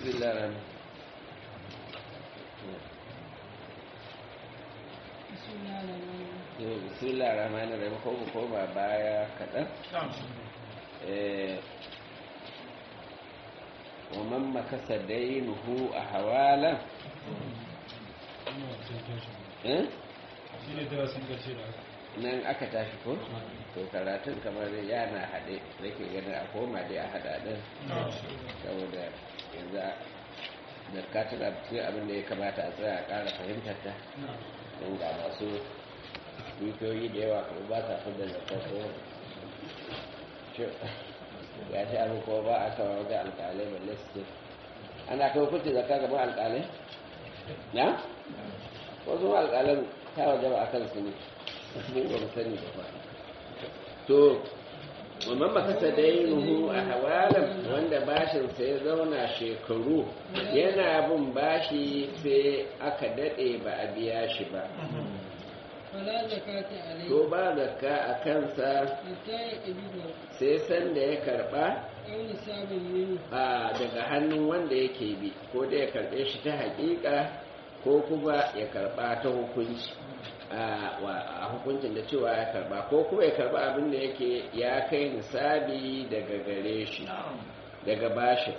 bismillah rahman bismillah rahman rahim ko mu koma baya kaɗan ومن مكس دينه أحوالا nan aka tashi ko to karatun kamar yana haɗe nake ganin a koma dai a haɗa ɗin saboda yanzu da ka tuna cikin abin da ya kamata a tsaya a ƙara fahimtar ta don ga masu dukiyoyi da yawa kuma ba sa fi da zakar ko ya ce abin ko ba a kawo wajen alƙalai balle su ce ana kai hukunci zakka gaban alƙalai na wasu alƙalan ta waje ba a kan su ne mu ba mu sani ba to wannan makasa dainuhu a hawalan wanda bashinsa ya zauna shekaru yana bin bashi sai aka daɗe ba a biya shi ba to ba zakka a kansa sai san da ya karba daga hannun wanda yake bi ko da ya karbe shi ta hakika ko kuma ya karba ta hukunci a hukuncin da cewa ya karba ko kuma ya karba abin da yake ya kai nisabi daga gare shi daga bashin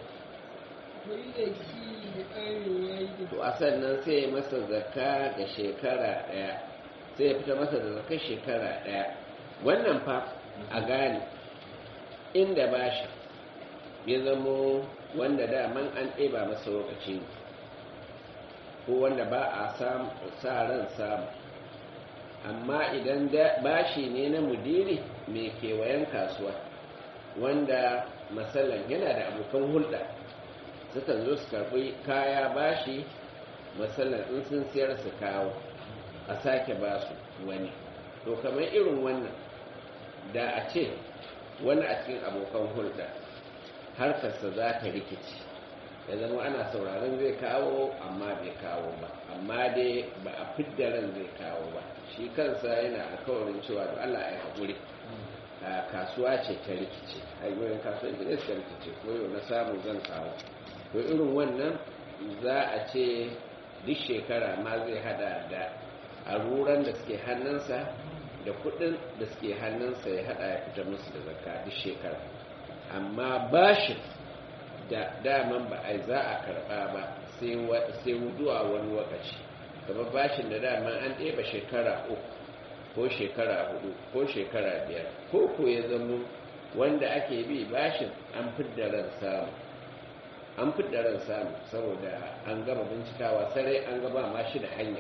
to a sannan sai masa zakka ga shekara daya sai ya fita masa da zakar shekara ɗaya wannan fa a gane inda ba shi ya zamo wanda daman an ɗeba masa lokaci ne ko wanda ba a sa ran samu amma idan bashi ne na mudiri mai kewayen kasuwa wanda matsalan yana da abokan hulɗa sukan zo su karɓi kaya bashi matsalan in sun siyar su kawo a sake ba su wani to kamar irin wannan da a ce wani a cikin abokan hulɗa harkarsa za ta rikici ya zama ana sauraron zai kawo amma bai kawo ba amma dai ba a fidda ran zai kawo ba shi kansa yana alkawarin cewa da Allah ya haƙuri a kasuwa ce ta rikici hanyoyin kasuwanci ne suka rikici ko yau na samu zan kawo to irin wannan za a ce duk shekara ma zai hada da a ruran da suke hannunsa da kudin da suke hannunsa ya hada ya fita musu da zakka duk shekara amma bashin da daman ba a za a karba ba sai wuduwa wani lokaci kamar bashin da daman an ɗeba shekara uku ko shekara hudu ko shekara biyar ko ko ya zama wanda ake bi bashin an fidda ran samu an fidda ran samu saboda an gama bincikawa sarai an gaba ma shi da hanya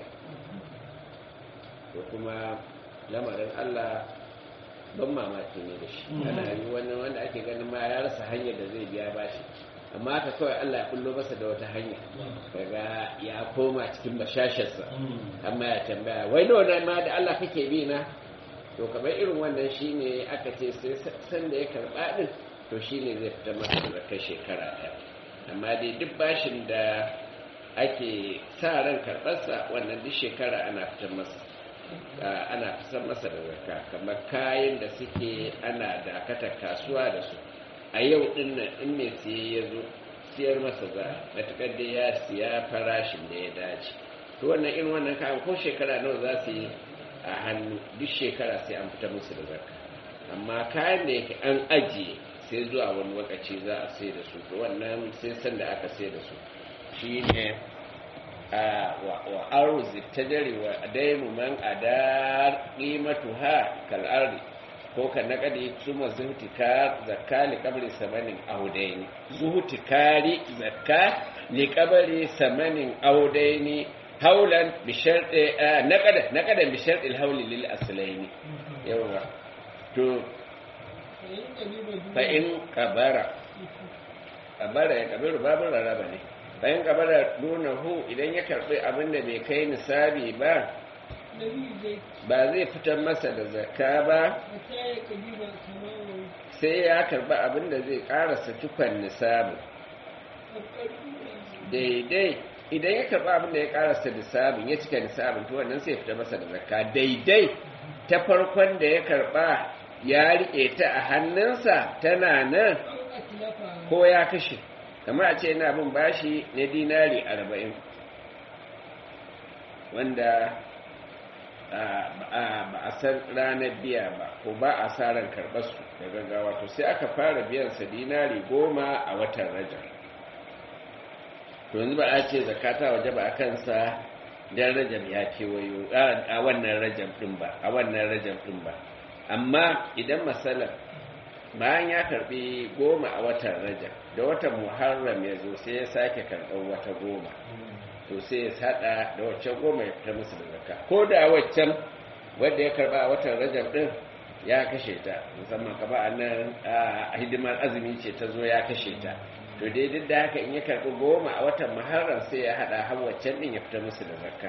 da kuma lamarin Allah ban mamaki ne da shi ana yi wani wanda ake ganin ma ya rasa hanyar da zai biya bashi amma haka kawai Allah ya kullo masa da wata hanya daga ya koma cikin bashasharsa amma ya tambaya wai nawa na ma da Allah kake bi na to kamar irin wannan shine aka ce sai san da ya karba din to shine zai fita masa da kai shekara ɗaya amma dai duk bashin da ake sa ran karɓarsa wannan duk shekara ana fitar masa ana fitar masa da zakka kamar kayan da suke ana dakatar kasuwa da su a yau din nan in mai siye ya zo siyar masa za matuƙar da ya siya farashin da ya dace to wannan irin wannan kayan ko shekara nawa za su yi a hannu duk shekara sai an fita musu da zakka amma kayan da yake an ajiye sai zuwa wani lokaci za a sai da su to wannan sai san da aka sai da su shi ne wa arzi ta dare wa dainu man adar qimatuha kal ardi ko kan naqadi suma zuhtika zakka li qabri samanin audaini zuhtikari zakka li qabri samanin audaini haulan bi sharti naqada naqada bi sharti al hawli lil aslaini yawa to fa in qabara qabara ya kabiru babu raraba ne bayan gaba da nuna hu idan ya karbi abin da bai kai nisabi ba ba zai fitar masa da zakka ba sai ya karbi abin da zai karasa cikon nisabin daidai idan ya karbi abin da ya karasa nisabin ya cika nisabin to wannan sai fitar masa da zakka daidai ta farkon da ya karba ya riƙe ta a hannunsa tana nan ko ya kashe kamar a ce yana bin bashi na dinari arba'in wanda ba a san ranar biya ba ko ba a sa ran karɓar su da gaggawa to sai aka fara biyansa dinari goma a watan rajar to yanzu ba a ce zakata waje ba a kansa dan rajab ya kewayo a wannan rajab din ba a wannan rajab din ba amma idan masalan bayan ya karbi goma a watan rajab da watan muharram ya zo sai ya sake karɓar wata goma to sai ya sada da waccan goma ya fita musu da zakka ko da waccan wadda ya karba a watan rajab din ya kashe ta musamman kaba a nan a hidimar azumi ce ta zo ya kashe ta to dai duk da haka in ya karbi goma a watan muharram sai ya hada har waccan din ya fita musu da zakka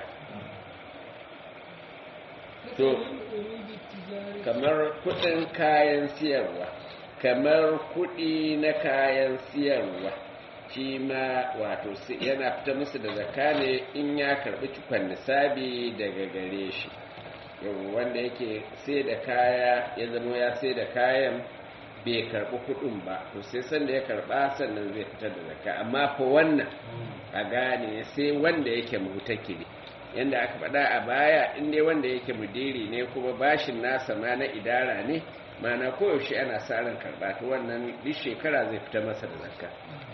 to kamar kudin kayan siyarwa kamar kudi na kayan siyarwa shi ma wato yana fita musu da zakka ne in ya karbi cikon nisabi daga gare shi wanda yake sai da kaya ya zama ya sai da kayan bai karbi kudin ba to sai sanda ya karba sannan zai fitar da zakka amma fa wannan a gane sai wanda yake mutakili yanda aka faɗa a baya in dai wanda yake mudiri ne kuma bashin nasa ma na idara ne mana koyaushe ana sa ran karba to wannan duk shekara zai fita masa da zakka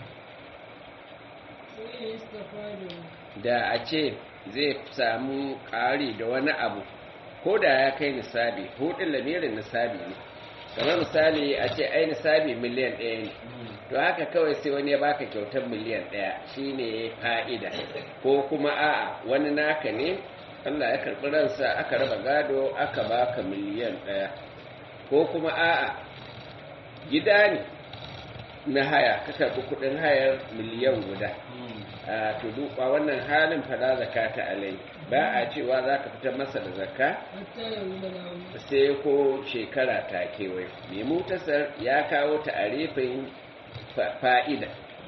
da a ce zai samu ƙari da wani abu ko da ya kai nisabi hudun lamirin nisabi ne kamar misali a ce ai nisabi miliyan ɗaya ne to haka kawai sai wani ya baka kyautar miliyan ɗaya shine fa'ida ko kuma a'a wani naka ne Allah ya karɓi ransa aka raba gado aka baka miliyan ɗaya ko kuma a'a gida ne na haya ka karɓi kuɗin hayar miliyan guda a to duka wannan halin fada zakata alai ba a cewa za ka fitar masa da zakka sai ko shekara ta kewaye mai mutasar ya kawo ta'arifin fa'ida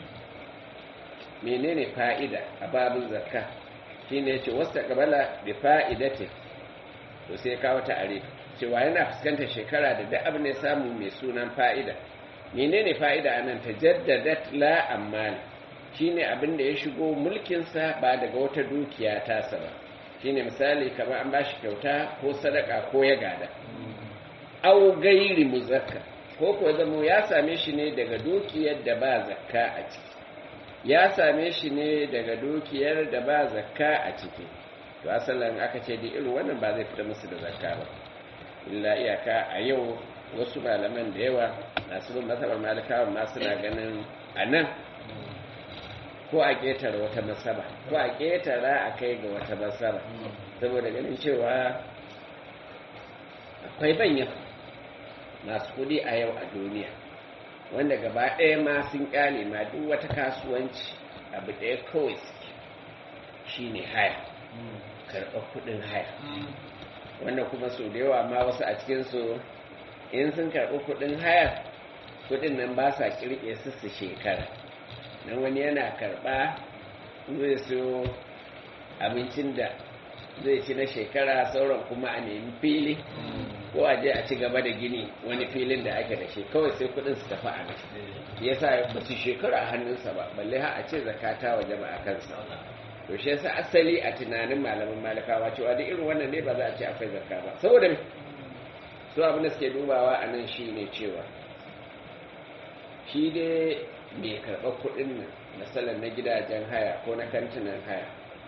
menene fa'ida a babin zakka shine ce wasu kabala da fa'idatin to sai kawo ta'arif cewa yana fuskantar shekara da duk abin da ya samu mai sunan fa'ida menene fa'ida anan ta jaddadat la ammal shine abin da ya shigo mulkinsa ba daga wata dukiya tasa ba shine misali kamar an bashi kyauta ko sadaka ko ya gada au gairi muzakka ko ko zamo ya same shi ne daga dukiyar da ba zakka a ciki ya same shi ne daga dukiyar da ba zakka a ciki to asalin aka ce da irin wannan ba zai fita musu da zakka ba illa iyaka a yau wasu malaman da yawa masu bin masabar malikawa ma suna ganin a nan ko a ƙetare wata masaba ko a ƙetara a kai ga wata masaba saboda ganin cewa akwai banyan masu kudi a yau a duniya wanda gaba ɗaya ma sun ƙyale ma duk wata kasuwanci abu ɗaya kawai suke shi ne haya karɓar kuɗin haya wanda kuma sau da yawa ma wasu a cikinsu in sun karɓi kuɗin haya kuɗin nan ba sa ƙirƙe su su shekara na wani yana karɓa zai so abincin da zai ci na shekara sauran kuma a nemi fili ko a je a ci gaba da gini wani filin da ake da shi kawai sai kudin su tafi a nan ya sa ba su shekara a hannunsa ba balle ha a ce zakata waje ba a kansa to shi yasa asali a tunanin malaman malakawa cewa da irin wannan ne ba za a ce akwai zakka ba saboda me su abin da suke dubawa a nan shi ne cewa shi dai mai karɓar kuɗin nan misalan na gidajen haya ko na kantinan haya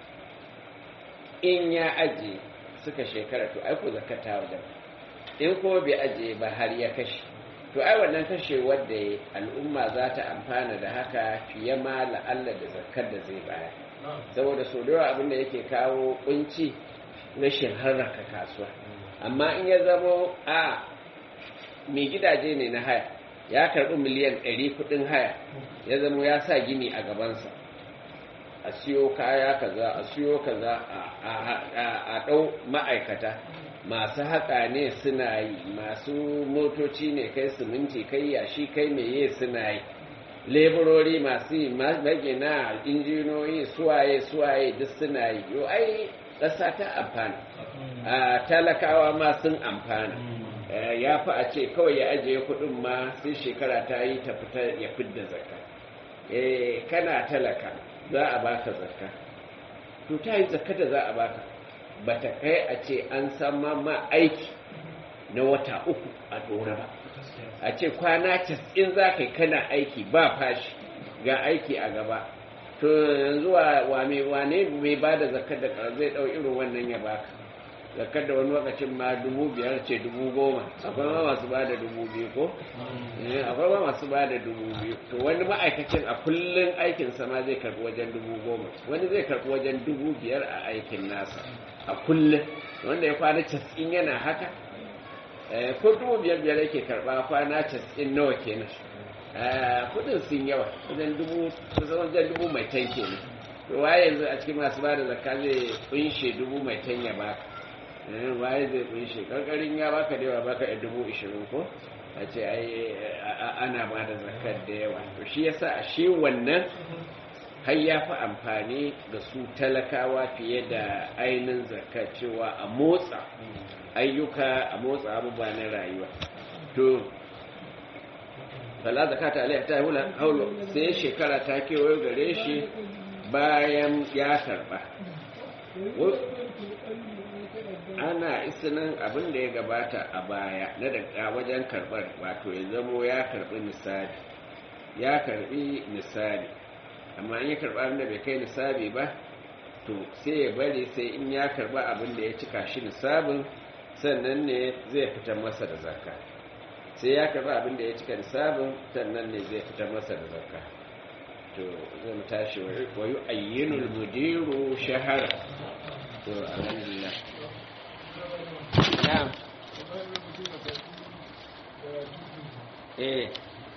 in ya aje suka shekara to aiko zakata wajen in kuma bai aje ba har ya kashe to ai wannan kashe wadda ya al'umma za ta amfana da haka fiye ma la'alla da zakar da zai baya saboda so da abin da yake kawo kunci rashin harraka kasuwa amma in ya zamo a mai gidaje ne na haya ya karɓi miliyan 100 kuɗin haya ya zamo ya sa gini a gabansa a siyo kaya kaza a siyo kaza a ɗau ma'aikata masu haƙa ne suna yi masu motoci ne kai siminti kai yashi kai meye suna yi leburori masu yi magina injiniyoyi suwaye suwaye duk suna yi yau ai ƙasa ta amfana talakawa ma sun amfana ya fi a ce kawai ya ajiye kuɗin ma sai shekara ta yi ta fita ya fidda zakka eh kana talaka za a baka zakka to ta yi zakka da za a baka ba ta kai a ce an san ma aiki na wata uku a dora ba a ce kwana casa'in za ka yi kana aiki ba fashi ga aiki a gaba to yanzu wane wane mai ba da zakar da zai ɗau irin wannan ya baka zakar da wani lokacin ma dubu biyar ce dubu goma akwai ma masu ba da dubu biyu ko akwai ma masu ba da dubu biyu to wani ma'aikacin a kullum aikinsa ma zai karɓi wajen dubu goma wani zai karɓi wajen dubu biyar a aikin nasa a kullum wanda ya kwana casa'in yana haka ko dubu biyar biyar yake karɓa kwana casa'in nawa kenan kudin sun yawa wajen dubu wajen dubu mai tan kenan to waye yanzu a cikin masu bada zakka zai kunshe dubu mai tan ya baka waye zai kunshe karkarin ya baka da yawa baka a dubu ishirin ko a ce ai ana ba da zakkar da yawa to shi yasa a shi wannan har ya fi amfani da su talakawa fiye da ainihin zakka cewa a motsa ayyuka a motsa abubuwa na rayuwa to fala zakata alaiha ta hula haulu sai shekara ta kewayo gare shi bayan ya karba ana isinin abin da ya gabata a baya na daga wajen karbar wato ya zamo ya karbi nisabi ya karbi nisabi amma in ya karba abin da bai kai nisabi ba to sai ya bari sai in ya karba abin da ya cika shi nisabin sannan ne zai fitar masa da zakka sai ya karba abin da ya cika nisabin sannan ne zai fitar masa da zakka to zai mu tashi wa yi ayyinul mudiru shahara to alhamdulillah na'am eh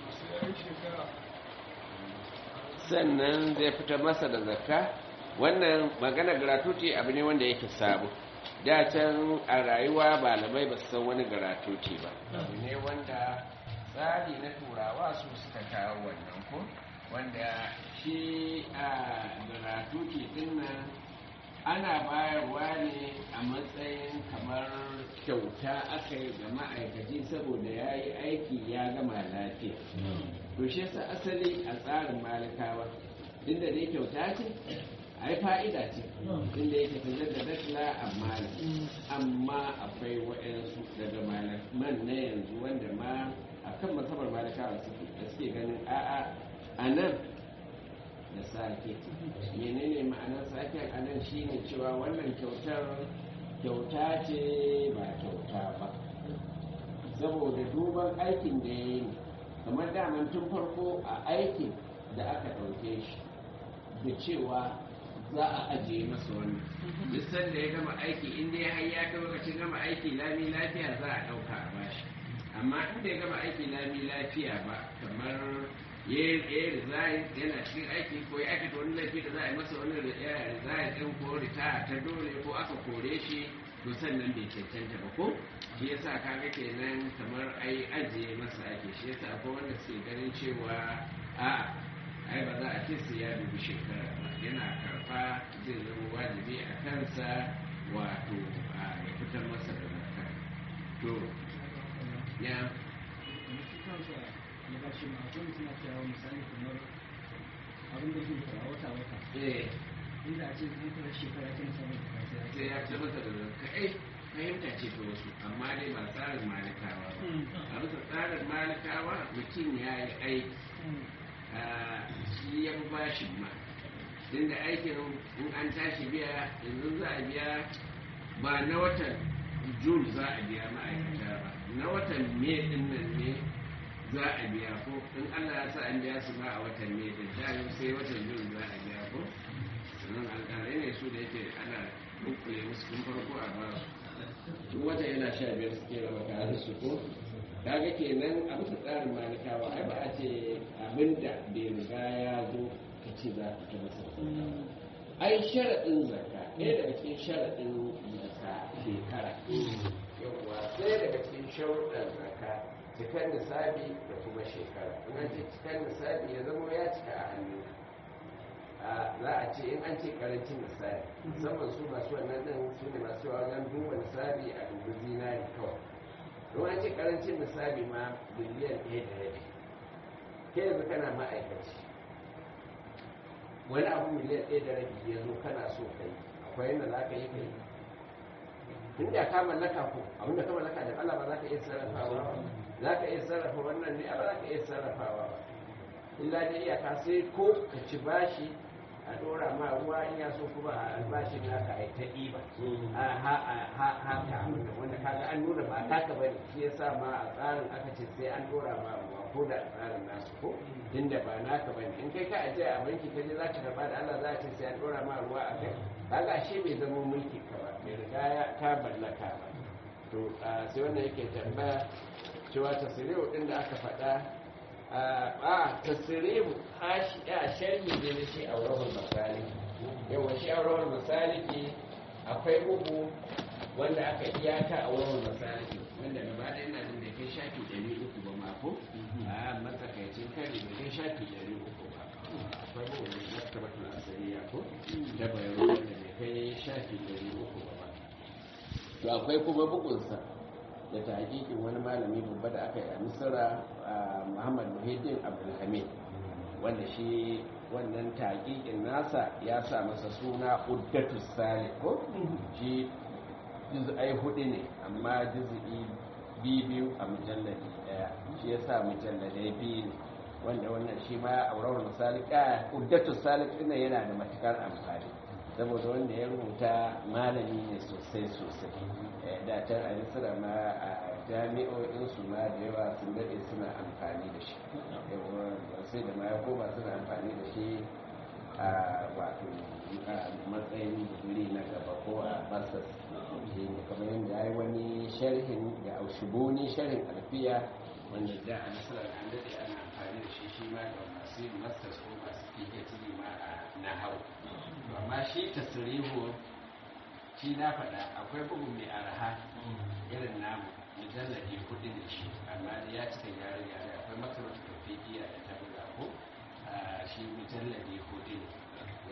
sannan zai fitar masa da zakka wannan magana gratuity abu ne wanda yake sabo da can a rayuwa malamai ba su san wani gratuity ba abu ne wanda tsari na turawa su suka kawo wannan ko wanda shi a gratuity din nan ana bayarwa ne a matsayin kamar kyauta aka yi ga ma'aikaci saboda ya yi aiki ya gama lafiya to shi yasa asali a tsarin malikawa inda dai kyauta ce ai fa'ida ce inda yake ta da datla amma amma akwai waɗansu daga malaman na yanzu wanda ma a kan masabar malikawa suke ganin a'a a nan da sake menene ma'anar saken a nan shine cewa wannan kyautar kyauta ce ba kyauta ba saboda duban aikin da ya yi kamar daman tun farko a aikin da aka ɗauke shi da cewa za a ajiye masa wannan duk sanda ya gama aiki inda ya hayya ta lokacin gama aiki lami lafiya za a ɗauka a bashi amma inda ya gama aiki lami lafiya ba kamar ya yi resign yana cikin aiki ko ya aikata wani laifi da za a yi masa wani resign ɗin ko ritaya ta dole ko aka kore shi to sannan bai cancanta ba ko shi yasa kaga kenan kamar ai ajiye masa ake shi yasa akwai wanda suke ganin cewa a ai ba za a ce su ya dubi shekara ba yana karfa zai zama wajibi a kansa wato a ya fitar masa da zakka to ya inda a ce zai kuma shekara ta musamman sai ya fitar masa da zakka eh fahimta ce ta wasu amma dai ba tsarin malikawa ba a bisa tsarin malikawa mutum ya yi aiki shi ya fi bashin ma inda aikin in an tashi biya yanzu za a biya ba na watan jun za a biya ma'aikata ba na watan me din nan ne za a biya ko in allah ya sa an biya su ba a watan me din ta sai watan jun za a biya ko sannan alƙalai ne su da yake ana dukkule musu tun farko a ba su duk wata yana sha biyar suke raba kayan su ko kaga kenan a bisa tsarin malikawa ai ba a ce abinda bai riga ya zo ka ce za ka ta masa ai sharaɗin zakka ɗaya daga cikin sharaɗin zakka shekara yawwa ɗaya daga cikin sharuɗan zakka cikar nisabi da kuma shekara in an ce cikar nisabi ya zama ya cika a hannu za a ce in an ce karancin nisabi musamman su masu wannan ɗin su ne masu wajen duba nisabi a dubu zinari kawai don an ce karancin misali ma biliyan ɗaya da rabi ke yanzu kana ma'aikaci wani abu miliyan ɗaya da rabi ya zo kana so ka yi akwai yadda za ka yi ka yi in da ka mallaka ko abin da ka mallaka da Allah ba za ka iya sarrafawa ba za ka iya sarrafa wannan ne ba za ka iya sarrafawa ba illa dai iyaka sai ko ka ci bashi a dora ma ruwa in ya so kuma a albashin naka a yi ta ɗiba haka wanda kaga an nuna ba taka ba ne shi yasa ma a tsarin aka ce sai an dora ma ruwa ko da tsarin nasu ko inda ba naka ba ne in kai ka ajiye a banki ka je za ka karba da Allah za a ce sai an dora ma ruwa a kai kaga ashe bai zama mulki ka ba bai riga ya ka ballaka ba to sai wannan yake tambaya cewa tasiriyo din da aka faɗa a tasiriyo a sharhi ne na shi a wurin misali yawa shi a wurin misali akwai uku wanda aka iyaka a wurin misali wanda gaba da yana jin da kai shafi ɗari uku ba mako a matsakaicin kari da kai shafi ɗari uku ba akwai uku da maktabatul asiriya ko da bayaro wanda bai kai shafi ɗari uku ba to akwai kuma bugunsa da ta hakikin wani malami babba da aka yi a misira muhammad muhiddin abdulhamid wanda shi wannan taƙiƙin nasa ya sa masa suna uddatus salih ko shi juz'ai hudu ne amma juz'i biyu a mujalladi daya shi ya sa mujalladai biyu ne wanda wannan shi ma aurawar misali ka uddatus salih ɗin yana da matukar amfani saboda wanda ya rubuta malami ne sosai sosai da can a misira ma a jami'o'in su ma da yawa sun daɗe suna amfani da shi sai da ma ya koma suna amfani da shi a wato matsayin digiri na gaba ko a basas shi ne kamar yadda ya yi wani sharhin da aushiboni sharhin alfiya wanda da a nasarar an daɗe ana amfani da shi shi ma ga masu yin masters ko masu phd ma a nahau amma shi tasirihu shi na faɗa akwai bugun mai arha irin namu mujalladi kuɗi da shi amma da ya cika gyare gyare akwai makarantar tafiya da ta buga ko shi mujalladi kuɗi ne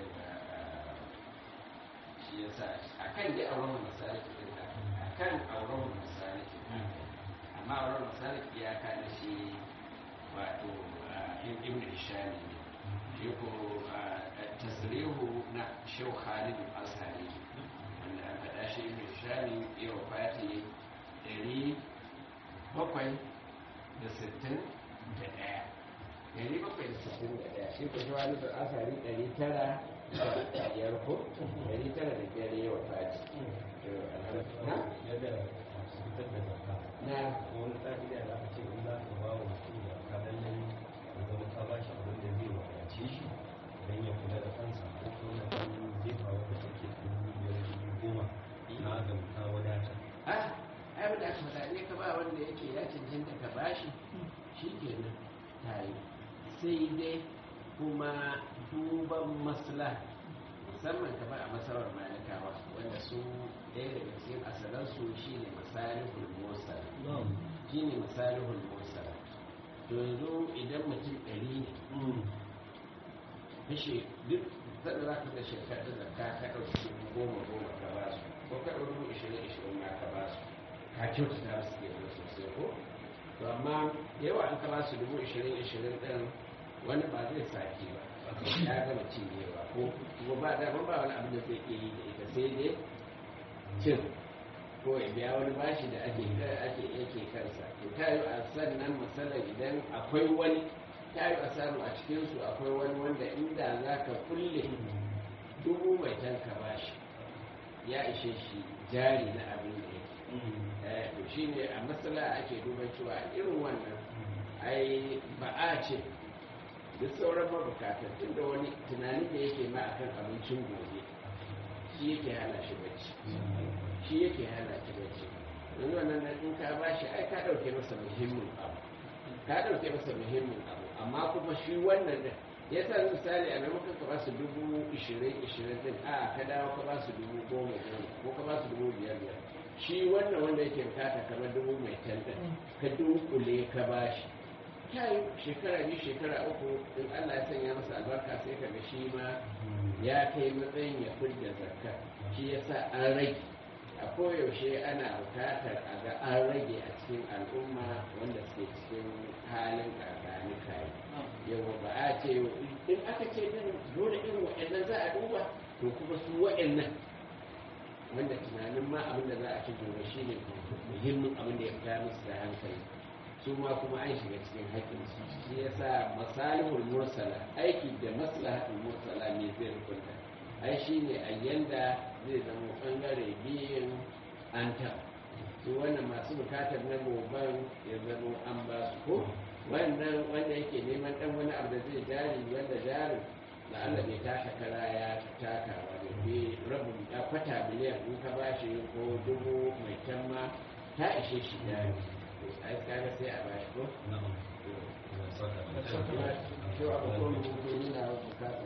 shi ya sa a kan dai auren misali ɗin da a kan auren misali amma auren misali iyaka da shi wato ibn hishami ne shi ko tasirihu na shehu khalid al-azhari wanda an faɗa shi ibn hishami ya wafati ɗari bakwai da sittin da ɗaya ɗari bakwai da sittin da ɗaya shi ko shehu khalid al-azhari ɗari tara da biyar ko ɗari tara da biyar ya wafati na wani ƙa'ida da aka ce in za ka ba wa mutum da ka lallai ya zama ka ba shi abin da zai wadace shi don ya kula da kansa ko kuma kan jefa wanda take dubu biyar dubu goma na ga ka wadata ah ai ba da aka faɗa ne ka ba wanda yake ya cancanta ka bashi shi kenan tayi sai dai kuma duban masla musamman ka ba a masarar malikawa wanda su ɗaya daga cikin asalansu shi ne masalihul mursal shi ne masalihul mursal to yanzu idan mutum ɗari ne kashe duk zan za ka da shekaru da ka ka ɗauki dubu goma goma ka ba su ko ka ɗauki dubu ishirin ishirin ma ka ba su ka kyautata su ke da sosai ko to amma yawa an ka ba su dubu ishirin ishirin ɗin wani ba zai sake ba ya gama cinyewa ko kuma ba da ba wani abu da zai iya yi da ita sai dai cin ko ya biya wani bashi da ake ake yake kansa to ta yi a sannan misalan idan akwai wani ta yi a samu a cikinsu akwai wani wanda inda za ka kulle dubu mai tanka bashi ya ishe shi jari na abin da yake to shi ne a matsala ake duban cewa irin wannan ai ba a ce duk sauran mabukatan tun da wani tunani da yake ma akan abincin gobe shi yake hana shi bacci shi yake hana shi bacci yanzu wannan nan in ka ba shi ai ka ɗauke masa muhimmin abu ka ɗauke masa muhimmin abu amma kuma shi wannan da ya sa misali a maimakon ka ba su dubu ishirin ishirin din a ka dawo ka ba su dubu goma goma ko ka ba su dubu biyar biyar shi wannan wanda yake bukata kamar dubu mai tantan ka dunkule ka ba shi kai shekara biyu shekara uku in Allah ya sanya masa albarka sai ka ga shi ma ya kai matsayin ya fidda zakka shi yasa an rage a koyaushe ana bukatar a ga an rage a cikin al'umma wanda suke cikin halin ƙarƙani kayi yawa ba a ce in aka ce din dole irin waɗannan za a duba to kuma su waɗannan wanda tunanin ma abin da za a ci gobe shi ne muhimmin abin da ya fita musu da hankali su ma kuma an shiga cikin haƙƙin su shi yasa masalihul mursala aiki da maslahatul mursala ne zai hukunta ai shi ne a yanda zai zama ɓangare biyun an taɓa su wannan masu bukatar na goban ya zama an ba su ko wannan wanda yake neman dan wani abu da zai jari wanda jarin da Allah bai taka kara ya taka ba da bi rabin ya kwata miliyan in ka bashi ko dubu mai tamma ta ishe shi jari to ai kaga sai a bashi ko na'am to Allah ya saka da shi abu ko mutum yana bukata